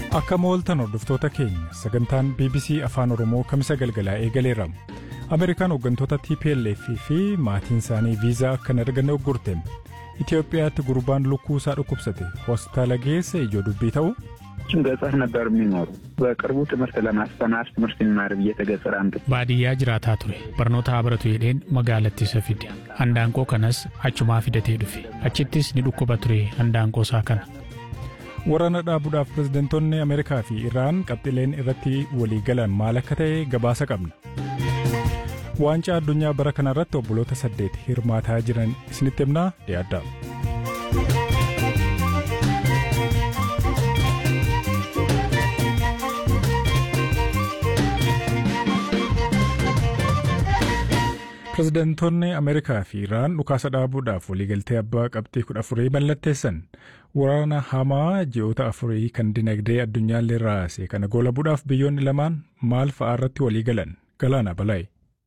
Akka mooltan hordoftoota keenya sagantaan BBC Afaan Oromoo kamisa galgalaa eegaleera. Ameerikaan hooggantoota TPLF fi maatiin isaanii viizaa akka hin arganne uggurte. Itoophiyaatti gurbaan lukkuu isaa dhukkubsate hospitaala geesse ijoo dubbii ta'u. ገጠር ነበር የሚኖሩ በቅርቡ ትምህርት ለማስተማር ትምህርት የሚማር ብዬ ተገጠር አንድ baadiyyaa jiraataa ture barnoota haa baratu jedheen magaalatti isa fide handaanqoo kanas achumaa fidatee dhufe achittis ni dhukkuba ture handaanqoo isaa kana. Waraana dhaabuudhaaf pirezidantoonni Ameerikaa fi Iraan qabxileen irratti walii galan maal akka ta'e gabaasa qabna. Waancaa addunyaa bara kanarratti obboloota saddeet hirmaataa jiran isinitti himnaa dhiyaaddaa. Pirezidantoonni Ameerikaa fi Iraan dhukaasa dhaabuudhaaf waliigaltee abbaa qabxii kudha afurii mallatteessan. Waraana hamaa ji'oota afurii kan dinagdee addunyaallee raase kana goolabuudhaaf biyyoonni lamaan maal fa'aa irratti walii galan galaana balaa'e.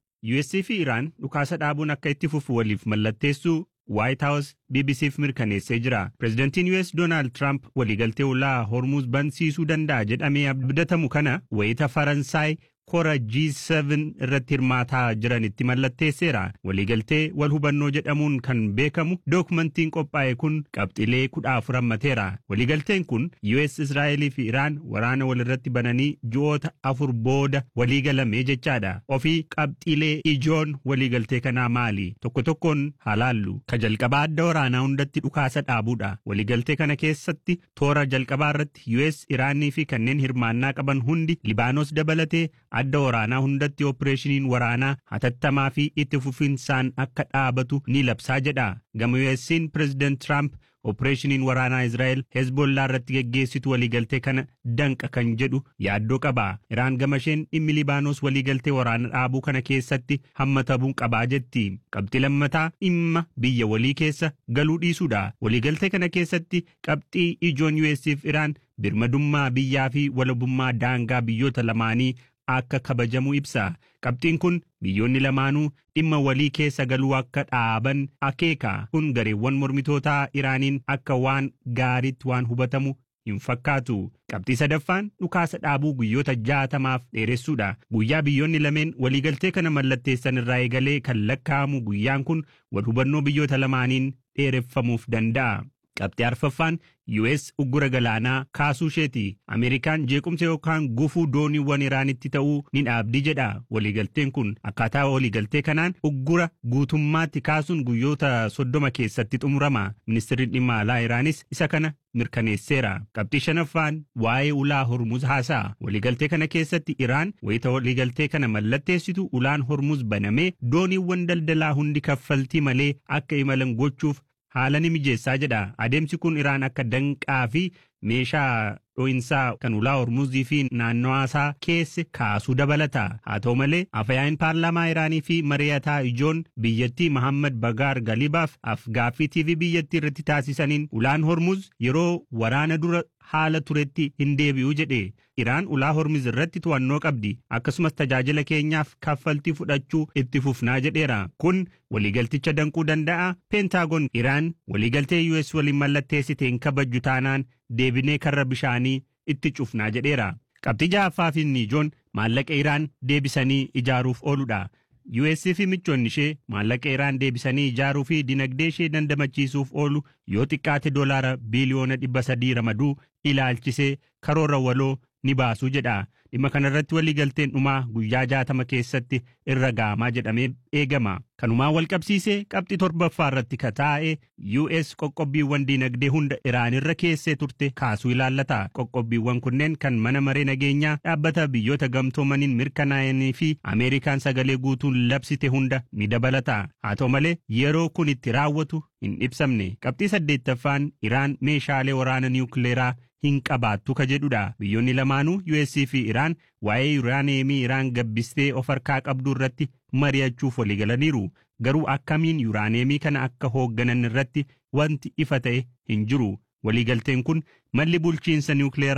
US fi Iraan dhukaasa dhaabuun akka itti fufu waliif mallatteessuu White House BBCf mirkaneessee jira. Pireezidantiin US Doonaald Trump waliigaltee ulaa Hormuz bansiisuu danda'a jedhamee abdatamu kana wayita Faransaay kora G7 irratti hirmaataa jiranitti mallatteesseera. Waliigaltee wal hubannoo jedhamuun kan beekamu dookumentiin qophaa'e kun qabxilee kudha afur hammateera. Waliigalteen kun US Israa'elii fi Iraan waraana walirratti bananii ji'oota afur booda waliigalame jechaadha. Ofii qabxilee ijoon waliigaltee kanaa maali? Tokko tokkoon halaallu. Ka jalqabaa adda waraanaa hundatti dhukaasa dhaabuudha. Waliigaltee kana keessatti toora jalqabaa irratti US Iraanii fi kanneen hirmaannaa qaban hundi Libaanos dabalatee adda waraanaa hundatti opereeshiniin waraanaa hatattamaa fi itti fufinsaan akka dhaabatu ni labsaa jedha. Gama US'n Pireezidaant Trump opereeshiniin waraanaa Israa'el Hezbollaa irratti geggeessitu waliigaltee kana danqa kan jedhu yaaddoo qaba. Iraan gama isheen dhimmi Libaanos waliigaltee waraana dhaabuu kana keessatti hammatamuu qabaa jetti. Qabxii lammataa dhimma biyya walii keessa galuu dhiisuudha. Waliigaltee kana keessatti qabxii ijoon US'f Iraan birmadummaa biyyaa fi walabummaa daangaa biyyoota lamaanii akka kabajamu ibsa. Qabxiin kun biyyoonni lamaanuu dhimma walii keessa galuu akka dhaaban akeeka. Kun gareewwan mormitootaa Iraaniin akka waan gaariitti waan hubatamu hin fakkaatu. Qabxii sadaffaan dhukaasa dhaabuu guyyoota jaatamaaf dheeressuudha. Guyyaa biyyoonni lameen waliigaltee kana mallatteessan irraa eegalee kan lakkaa'amu guyyaan kun wal hubannoo biyyoota lamaaniin dheereffamuuf danda'a. Qabxii arfaffaan US uggura galaanaa kaasuu isheeti. Ameerikaan jeequmsa yookaan gufuu dooniiwwan Iraanitti ta'uu ni dhaabdi jedha. Waliigalteen kun akkaataa waliigaltee kanaan uggura guutummaatti kaasuun guyyoota soddoma keessatti xumurama. Ministeerri dhimma alaa Iraanis isa kana mirkaneesseera. Qabxii shanaffaan waa'ee ulaa Hormuz haasa'a. Waliigaltee kana keessatti Iraan wayita waliigaltee kana mallatteessitu ulaan Hormuz banamee dooniiwwan daldalaa hundi kaffaltii malee akka imalan gochuuf haala ni mijeessaa jedha. Adeemsi kun Iraan akka danqaa fi meeshaa dho'insaa kan ulaa hormuzii fi naannawaa isaa keesse kaasuu dabalata. Haa ta'u malee afayaa'iin paarlaamaa Iraanii fi mari'ataa ijoon biyyattii Mohammad Bagaar Galibaaf afgaaffii TV biyyattii irratti taasisaniin ulaan hormuz yeroo waraana dura haala turetti hin deebi'u jedhe. Iraan ulaa hormuz irratti to'annoo qabdi. Akkasumas tajaajila keenyaaf kaffaltii fudhachuu itti fufnaa jedheera. Kun waliigalticha danquu danda'a. Peentaagoon Iraan waliigaltee US waliin mallatteessite hin kabajju taanaan deebinee karra bishaanii itti cufnaa jedheera. Qabxii ja'affaa fi ijoon maallaqa Iraan deebisanii ijaaruuf ooludha. US fi michoonni ishee maallaqa Iraan deebisanii ijaaruu fi dinagdee ishee dandamachiisuuf oolu yoo xiqqaate doolaara biiliyoona dhibba sadii ramaduu ilaalchisee karoora waloo ni baasuu jedha. Dhimma kanarratti waliigalteen dhumaa guyyaa jaatama keessatti irra ga'amaa jedhamee eegama. Kanumaan wal qabsiisee qabxii torbaffaa irratti kataa'e US qoqqobbiiwwan diinagdee hunda Iraan irra keessee turte kaasuu ilaallata. Qoqqobbiiwwan kunneen kan mana maree nageenyaa dhaabbata biyyoota gamtoomaniin mirkanaa'anii fi Ameerikaan sagalee guutuun labsite hunda ni dabalata. Haa ta'u malee yeroo kun itti raawwatu hin ibsamne. Qabxii saddeettaffaan Iraan meeshaalee waraana niwukileeraa hin qabaattu ka jedhudha. Biyyoonni lamaanuu US fi Iraan waa'ee yuuraaneemii Iraan gabbistee of harkaa qabdu irratti mari'achuuf waliigalaniiru. Garuu akkamiin yuuraaneemii kana akka hoogganan irratti wanti ifa ta'e hin jiru. Waliigalteen kun malli bulchiinsa niwukileeraa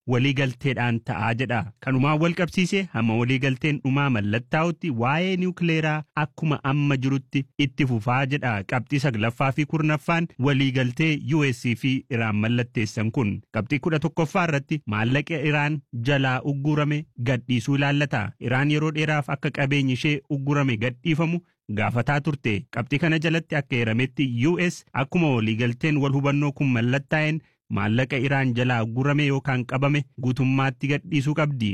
waliigalteedhaan ta'aa jedha. Kanumaan wal qabsiise hamma waliigalteen dhumaa mallattaa'utti waa'ee niwukileeraa akkuma amma jirutti itti fufaa jedha. Qabxii saglaffaa fi kurnaffaan waliigaltee US fi Iraan mallatteessan kun. Qabxii kudha tokkoffaa irratti maallaqa Iraan jalaa uggurame gadhiisuu ilaallata. Iraan yeroo dheeraaf akka qabeenyi ishee uggurame gadhiifamu gaafataa turte qabxii kana jalatti akka heerametti US akkuma waliigalteen wal hubannoo kun mallattaa'een maallaqa Iraan jalaa uggurame yookaan qabame guutummaatti gadhiisuu qabdi.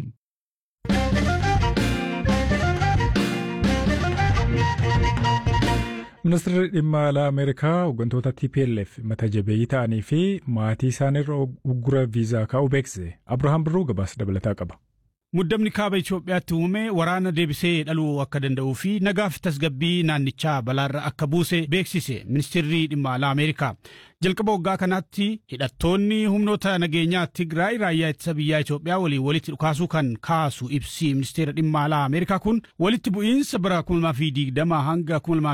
Ministeerri dhimma alaa Ameerikaa hooggantoota TPLF mata jabeeyyii ta'anii fi maatii isaaniirra uggura viizaa kaa'uu beeksise. Abirahaam Birruu gabaasa dabalataa qaba. Muddamni kaaba Itoophiyaatti uume waraana deebisee dhaluu akka danda'uu fi nagaaf tasgabbii naannichaa balaarra akka buuse beeksise ministeerri dhimma alaa Ameerikaa. Jalqaba waggaa kanaatti hidhattoonni humnoota nageenyaa Tigraay raayyaa ittisa biyyaa Itoophiyaa waliin walitti dhukaasuu kan kaasu ibsi ministeera dhimma alaa Ameerikaa kun walitti bu'iinsa bara 2020 hanga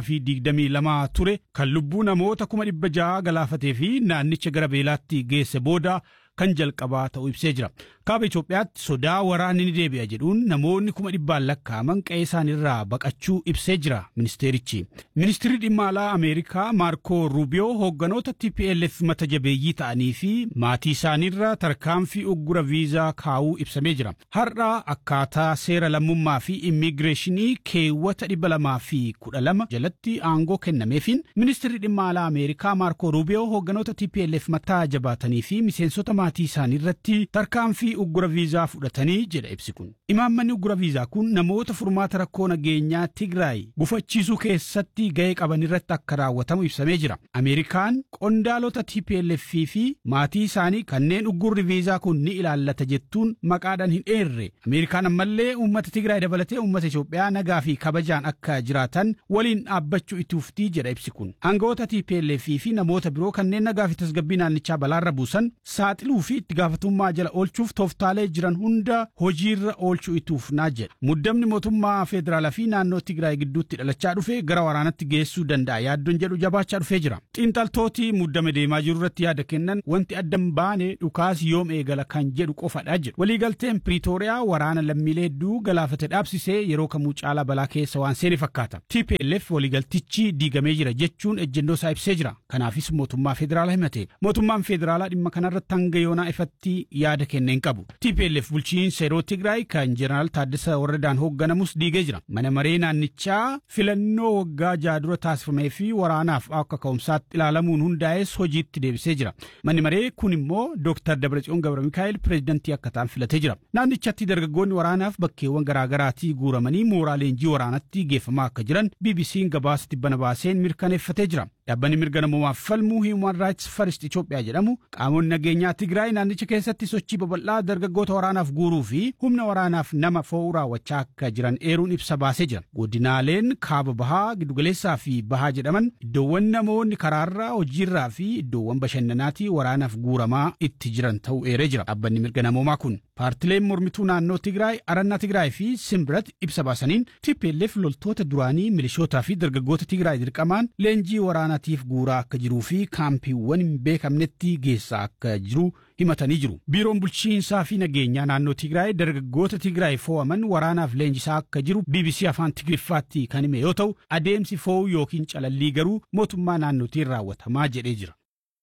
2022 ture kan lubbuu namoota 600 galaafatee fi naannicha gara beelaatti geesse booda kan jalqabaa ta'uu ibsee jira. Kaaba Itoophiyaatti sodaa waraanni ni deebi'a jedhuun namoonni kuma dhibbaan lakkaa'aman qe'ee isaaniirraa baqachuu ibsee jira ministeerichi. Ministeerri dhimma alaa Ameerikaa Maarkoo Ruubiyoo hoogganoota TPLF mata jabeeyyii ta'anii fi maatii isaaniirra tarkaanfii uggura viizaa kaa'uu ibsamee jira. Har'a akkaataa seera lammummaa fi immigireeshinii keewwata dhibba lamaa fi kudha lama jalatti aangoo kennameefiin ministeerri dhimma alaa Ameerikaa Maarkoo Ruubiyoo hoogganoota TPLF mataa jabaatanii fi miseensota maatii isaanii irratti tarkaanfii uggura viizaa fudhatanii jedha ibsi kun. Imaammanni uggura viizaa kun namoota furmaata rakkoo nageenyaa Tigraay gufachiisuu keessatti ga'ee qaban irratti akka raawwatamu ibsamee jira. Ameerikaan qondaalota TPLF fi maatii isaanii kanneen uggurri viizaa kun ni ilaallata jettuun maqaadhaan hin eerre. Ameerikaan ammallee uummata Tigraay dabalatee uummata Itoophiyaa nagaa fi kabajaan akka jiraatan waliin dhaabbachuu itti fuftii jedha ibsi kun. Aangawoota TPLF fi namoota biroo kanneen nagaa fi tasgabbii naannichaa balaarra buusan saaxiluu fi itti gaafatummaa jala oolchuuf tooftaalee jiran hunda hojiirra oolchuu itti fufnaa jedha. Muddamni mootummaa federaalaa fi naannoo Tigraay gidduutti dhalachaa dhufe gara waraanatti geessuu danda'a yaaddoon jedhu jabaachaa dhufee jira. Xiinxaltooti muddame deemaa jiru irratti yaada kennan wanti addan baane dhukaas yoom eegala kan jedhu qofadha jedhu. Waliigalteen Piriitooriyaa waraana lammiilee hedduu galaafate dhaabsisee yeroo kamuu caalaa balaa keessa waan seene fakkaata. TPLF waliigaltichi diigamee jira jechuun ejjennoo isaa ibsee jira. Kanaafis mootummaa federaalaa himate. Mootummaan federaalaa dhimma kanarratti hanga yoonaa ifatti yaada kenneen qabu. TPLF bulchiinsa yeroo Tigraay kan Jeneraal Taaddasa Warradaan hoogganamus diigee jira. Mana maree naannichaa filannoo waggaa jaha dura taasifamee fi waraanaaf akka ka'umsaatti ilaalamuun hundaa'es hojiitti deebisee jira. Manni maree kun immoo Dr. Dabratsiyoon Gabra Mikaa'el pireezidantii akka ta'an filatee jira. Naannichatti dargaggoonni waraanaaf bakkeewwan garaagaraatii guuramanii mooraa leenjii waraanatti geeffamaa akka jiran BBC'n gabaasa tibbana baaseen mirkaneeffatee jira. Dhaabbanni mirga namoomaaf falmuu Human Rights First Itoophiyaa jedhamu qaamonni nageenyaa Tigraay naannicha keessatti sochii babal'aa dargaggoota waraanaaf guuruu fi humna waraanaaf nama fo'uu raawwachaa akka jiran eeruun ibsa baasee jira. Godinaaleen kaaba bahaa giddugaleessaa fi bahaa jedhaman iddoowwan namoonni karaarraa hojiirraa fi iddoowwan bashannanaatii waraanaaf guuramaa itti jiran ta'uu eeree jira. Dhaabbanni mirga namoomaa kun paartileen mormituu naannoo Tigraay arannaa Tigraay fi Simbirat ibsa baasaniin TPLF loltoota duraanii milishootaa fi dargaggoota Tigraay dirqamaan leenjii waraanaatiif guuraa akka jiruu fi kaampiiwwan hin beekamnetti geessaa akka jiru himatanii jiru. Biiroon bulchiinsaa fi nageenyaa naannoo Tigraay dargaggoota Tigraay fo'aman waraanaaf leenjisaa akka jiru BBC afaan Tigriffaatti kan hime yoo ta'u adeemsi fo'uu yookiin calallii garuu mootummaa naannootiin raawwatamaa jedhee jira.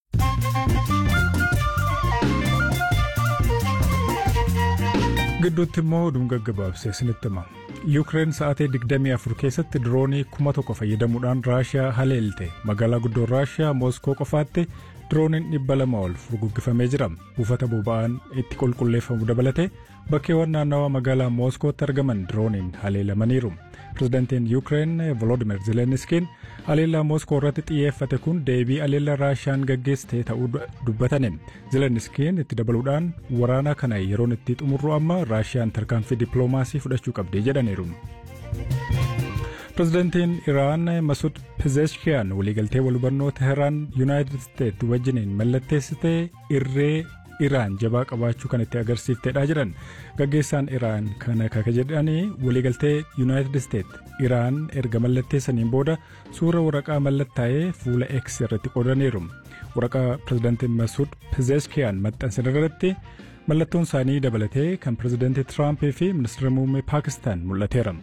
gidduutti immoo oduun gaggabaabsee isinitti hima. Yuukireen sa'aatii 24 keessatti diroonii kuma tokko fayyadamuudhaan Raashiyaa haleelte magaalaa guddoo Raashiyaa Mooskoo qofaatti dirooniin dhibba lama ol furguggifamee jira. Buufata boba'aan itti qulqulleeffamu dabalatee bakkeewwan naannawaa magaalaa Mooskootti argaman dirooniin haleelamaniiru. Pireezidantiin Yuukireen Volodimir Zelenskiin haleellaa Mooskoo irratti xiyyeeffate kun deebii haleellaa Raashiyaan gaggeessite ta'uu dubbatani. Zelenskiin itti dabaluudhaan waraana kana yeroon itti xumurru amma Raashiyaan tarkaanfii dippiloomaasii fudhachuu qabdi jedhaniiru. Pireezidantiin Iraan Masud Pezeshkiyan waliigaltee walhubannoo Teheraan Yuunaayitid Isteet wajjiniin mallatteessite irree Iraan jabaa qabaachuu kan itti agarsiifteedha jedhan gaggeessaan Iraan kana kaka jedhanii waliigaltee Yuunaayitid Isteet Iraan erga mallatteessaniin booda suura waraqaa mallattaa'ee fuula X irratti qoodaniiru. Waraqaa pireezidantiin Masud Pezeshkiyan maxxansan irratti Mallattoon isaanii dabalatee kan pirezidaantii Tiraampii fi ministeera muummee Paakistaan mul'ateera.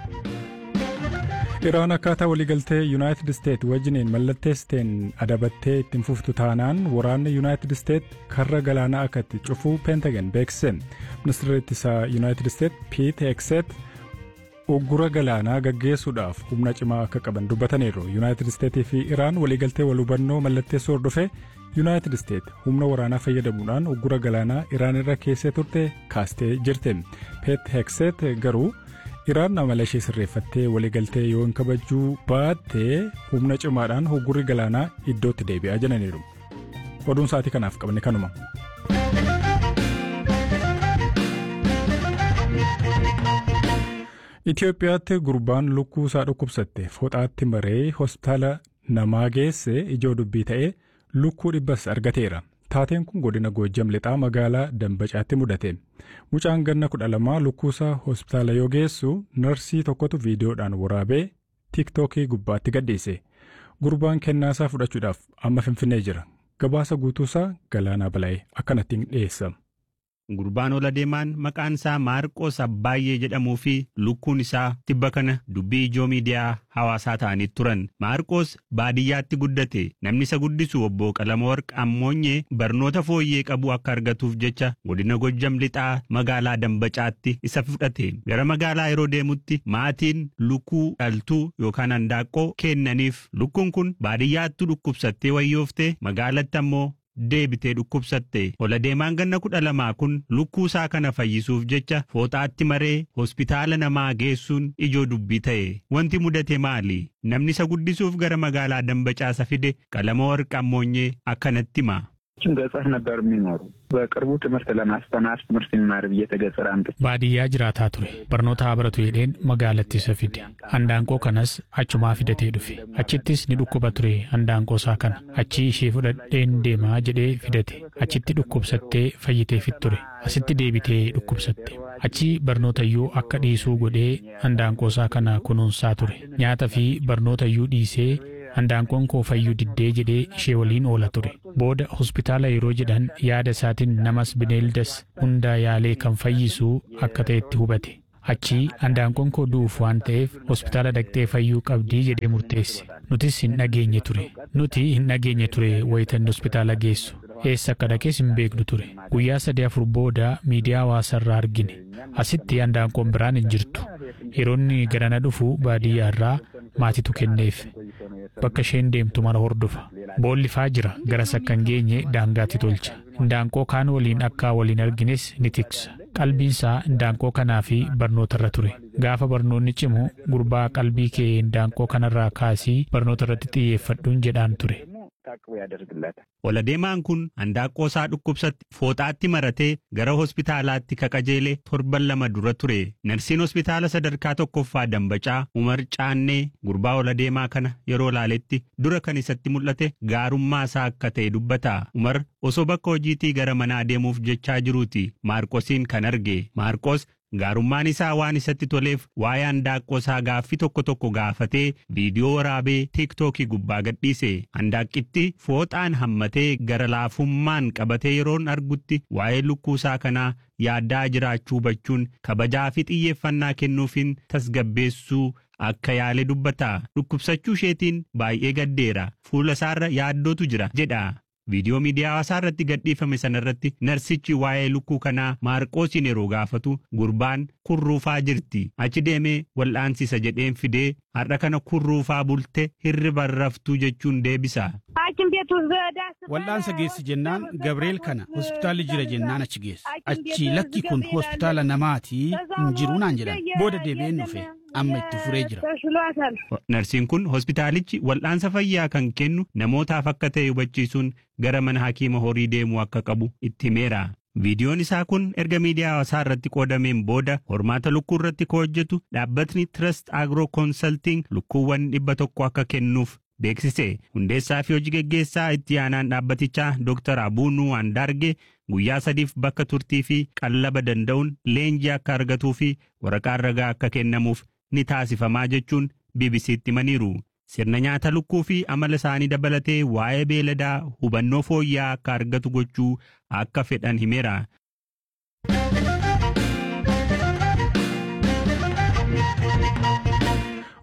Iraan akkaataa waliigaltee Yuunaayitid Isteet wajjiniin mallatteessiteen adabattee ittiin fuftu taanaan waraanni Yuunaayitid Isteet karra galaanaa akka itti cufuu peentagan beeksise. Ministeerri ittisaa Yuunaayitid Isteet Piit Hekseet uggura galaanaa gaggeessuudhaaf humna cimaa akka qaban dubbataniiru. Yuunaayitid Isteetii fi Iraan waliigaltee wal hubannoo mallatteessuu hordofee Yuunaayitid Isteet humna waraanaa fayyadamuudhaan uggura galaanaa Iraan irra keessee turte kaastee jirti. Piit Hekseet garuu Iraan amala ishee sirreeffattee waliigaltee yoo hin kabajuu baatte humna cimaadhaan uggurri galaanaa iddootti deebi'aa jedhaniiru. Oduun sa'aatii kanaaf qabne kanuma. Itoophiyaatti gurbaan lukkuu isaa dhukkubsatte fooxaatti maree hospitaala namaa geesse ijoo dubbii ta'ee lukkuu dhibbas argateera. Taateen kun godina Goojjam lixaa magaalaa Dambacaatti mudate. Mucaan ganna kudha lamaa lukkuusaa hospitaala yoo geessu narsii tokkotu viidiyoodhaan waraabee tiiktookii gubbaatti gadhiise. Gurbaan kennaasaa fudhachuudhaaf amma finfinnee jira. Gabaasa guutuusaa Galaanaa Balaa'ee akkanattiin dhiyeessa. Gurbaan ola deemaan maqaan isaa Maarqoos Abbaayyee jedhamuu fi lukkuun isaa tibba kana dubbii ijoo miidiyaa hawaasaa ta'anii turan. Maarqoos baadiyyaatti guddate. Namni isa guddisu obbo Qalamoorq Ammoonyee barnoota fooyyee qabu akka argatuuf jecha godina Gojjam lixaa magaalaa Dambacaatti isa fudhate. Gara magaalaa yeroo deemutti maatiin lukkuu dhaltuu yookaan handaaqqoo kennaniif. Lukkuun kun baadiyyaatti dhukkubsattee wayyooftee magaalatti ammoo deebitee dhukkubsatte ola deemaan ganna kudha lamaa kun lukkuu isaa kana fayyisuuf jecha fooxaatti maree hospitaala namaa geessuun ijoo dubbii ta'e wanti mudate maali namni isa guddisuuf gara magaalaa dambacaasa fide qalama warqa ammoonyee akkanatti hima. ገጠር ነበር የሚኖሩ በቅርቡ ትምህርት ለማስተማር ትምህርት ይማር ብዬ ተገጠር አምጥቼ baadiyyaa jiraataa ture barnoota haa baratu jedheen magaalatti isa fide handaanqoo kanas achumaa fidatee dhufe achittis ni dhukkuba ture handaanqoo isaa kana achii ishee fudhadheen deemaa jedhee fidate achitti dhukkubsattee fayyiteefit ture asitti deebitee dhukkubsatte achii barnootayyuu akka dhiisuu godhee handaanqoo isaa kana kunuunsaa ture nyaata fi barnootayyuu dhiisee handaanqoon koo fayyuu diddee jedhee ishee waliin oola ture booda hospitaala yeroo jedhan yaada isaatiin namas bineeldas hundaa yaalee kan fayyisu akka ta'etti hubate achii handaanqoon koo du'uuf waan ta'eef hospitaala dhaqxee fayyuu qabdii jedhee murteesse nutis hin dhageenye ture nuti hin dhageenye ture wayitan hospitaala geessu eessa akka dhaqees hin beeknu ture guyyaa sadii afur booda miidiyaa hawaasarraa argine asitti handaanqoon biraan hin jirtu yeroonni garana dhufu baadiyyaa irraa maatitu kenneef bakka isheen deemtu mara hordofa boollifaa jira garas akka hin geenye daangaatti tolcha handaanqoo kaan waliin akka waliin argines ni tiksa qalbiinsaa handaanqoo kanaa fi barnoota irra ture gaafa barnoonni cimu gurbaa qalbii kee handaanqoo kanarraa kaasii barnoota irratti xiyyeeffadhuun jedhaan ture. ታቅቦ ያደርግለታል። Ola deemaan kun handaaqqoo isaa dhukkubsatti fooxaatti maratee gara hospitaalaatti kaqajeelee torban lama dura ture. Narsiin hospitaala sadarkaa tokkoffaa Dambacaa Umar Caannee gurbaa ola deemaa kana yeroo laaletti dura kan isatti mul'ate gaarummaa isaa akka ta'e dubbata. Umar osoo bakka hojiitii gara manaa deemuuf jechaa jiruuti Maarqosiin kan arge. Maarqos gaarummaan isaa waan isatti toleef waa'ee handaaqqoo isaa gaaffii tokko tokko gaafatee viidiyoo waraabee tiiktookii gubbaa gadhiise handaaqqitti fooxaan hammatee gara laafummaan qabatee yeroon argutti waa'ee lukkuu isaa kanaa yaaddaa jiraachuu hubachuun kabajaa fi xiyyeeffannaa kennuufiin tasgabbeessuu akka yaale dubbata dhukkubsachuu isheetiin baay'ee gaddeera fuula isaarra yaaddootu jira jedha. Viidiyoo miidiyaa hawaasaa irratti gadhiifame sanarratti narsichi waa'ee lukkuu kanaa maarqoosiin yeroo gaafatu gurbaan kurruufaa jirti. Achi deemee wal'aansisa jedheen fidee har'a kana kurruufaa bulte hirriba raftuu jechuun deebisa. Wal'aansa geessi jennaan Gabrieel kana hospitaalli jira jennaan achi geessa. Achi lakki kun hospitaala namaatii hin jiru naan jedhan. Booda deebi'een dhufe amma itti furee jira. Narsiin kun hospitaalichi wal'aansa fayyaa kan kennu namootaaf akka ta'e hubachiisuun gara mana hakiima horii deemuu akka qabu itti himeera. Viidiyoon isaa kun erga miidiyaa hawaasaa irratti qoodameen booda hormaata lukkuu irratti ka hojjetu dhaabbatni Trust Agro Consulting lukkuuwwan dhibba tokko akka kennuuf beeksise. Hundeessaa fi hojii geggeessaa itti aanaan dhaabbatichaa Dr. Abuunuu Andaarge guyyaa sadiif bakka turtii fi qallaba danda'uun leenjii akka argatuu fi waraqaan ragaa akka kennamuuf ni taasifamaa jechuun BBC'tti himaniiru. Sirna nyaata lukkuu fi amala isaanii dabalatee waa'ee beeladaa hubannoo fooyya'aa akka argatu gochuu akka fedhan himeera.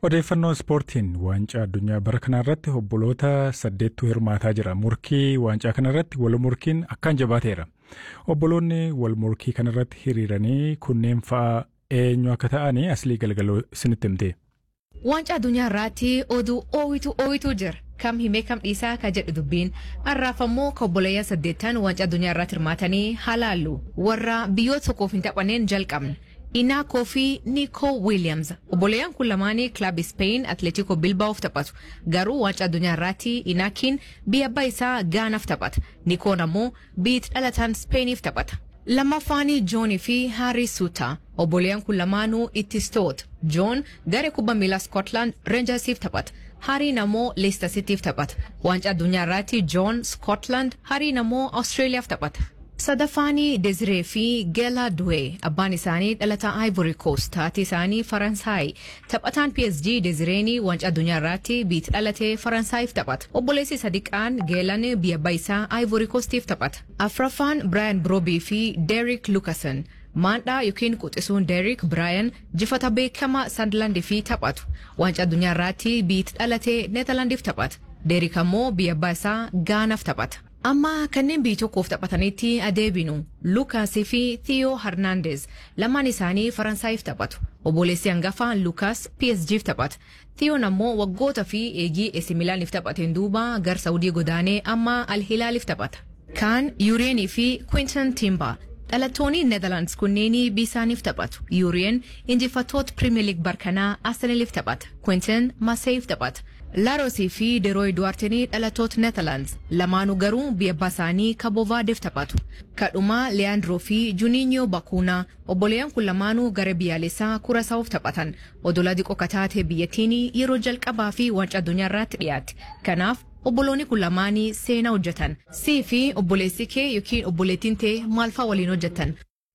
Odeeffannoo ispoortiin waancaa addunyaa bara kanarratti obboloota saddeettu hirmaataa jira. Murkii waancaa kanarratti wal murkiin akkaan jabaateera. Obboloonni wal murkii kanarratti hiriiranii kunneen fa'aa eenyu akka ta'anii aslii galgaloo isinitti himte. Waancaa addunyaa irratti oduu oowitu oowitu jira. Kam himee kam dhiisaa ka jedhu dubbiin har'aaf ammoo ka obboleeyyan saddeettan waancaa addunyaa irratti hirmaatanii halaallu warra biyyoota tokkoof hin taphanneen jalqabne. Inaakoo fi Nico Williams obboleeyyan kun lamaanii kilabii Spain Atletico Bilbaa'oof taphatu garuu waancaa addunyaa irratti Inaakiin biyya abbaa isaa Gaanaaf taphata Nikoon ammoo biyya dhalataan Spainiif taphata. Lammaffaanii Joonii fi Haarii Suutaa obboleeyyan kun lamaanuu ittistoota Joon garee kubbaa miilaa Scotland Rangersiif taphata. Hariin ammoo Leicester Cityf taphata. Waancaa addunyaa irratti Joon Scotland Hariin ammoo Australiyaaf taphata. Sadaffaanii Desiree fi Geela Duwee abbaan isaanii dhalataa Ivory Coast taati isaanii Faransaay taphataan PSG Desireenii waancaa addunyaa irratti biyya dhalatee Faransaayif taphata. Obboleessi sadiqaan Geelan biyya abbaa isaa Ivory Coastiif taphata. Afraffaan Brian Brobii fi Derek Lucasen maandhaa yookiin quxisuun Derek Brian jifata beekamaa Sunderland fi taphatu. Waancaa addunyaa irratti biyya dhalatee Neetarlaandiif taphata. Derek ammoo biyya abbaa isaa Gaanaaf taphata. Amma kanneen biyya tokkoof taphatanitti adeebinu Lukaasii fi Theo Hernandez lamaan isaanii Faransaayif taphatu. Obboleessi hangafa Lukaas PSG'f taphata. Theoon ammoo waggoota fi eegii AC Milaaniif taphateen duuba gar Saawudii godaanee amma Al Hilaaliif taphata. Kaan Yureenii fi Quinton Timber dhalattoonni Netherlands kunneenii biisaaniif taphatu. Yureen injifattoota Premier League barkanaa Arsenaliif taphata. Quinton Marseilleef taphata. Laarosii fi Derooy Duwartinii dhalattoota Netherlands lamaanuu garuu biyya abbaa isaanii Kabovaadeef taphatu. Kadhumaa Leandroo fi Juninho Bakuunaa obboleeyyan kun lamaanuu gara biyyaalessaa Kurasaawuf taphatan. Odola diqoo kataatee biyyattiin yeroo jalqabaa fi waancaa addunyaa irratti dhiyaate. Kanaaf obboloonni kun lamaanii seenaa hojjetan. Sii fi obboleessi kee yookiin obboleettiin tee maalfaa waliin hojjetan?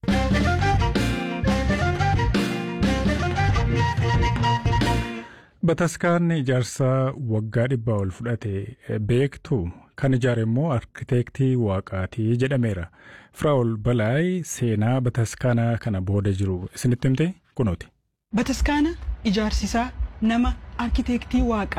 Bataskaan ijaarsa waggaa dhibbaa ol fudhate beektu kan ijaare immoo arkiteektii waaqaatii jedhameera. Firaa'ol Balaay seenaa bataskaanaa kana booda jiru isinitti himte kunuuti. Bataskaana ijaarsisaa nama arkiteektii waaqaa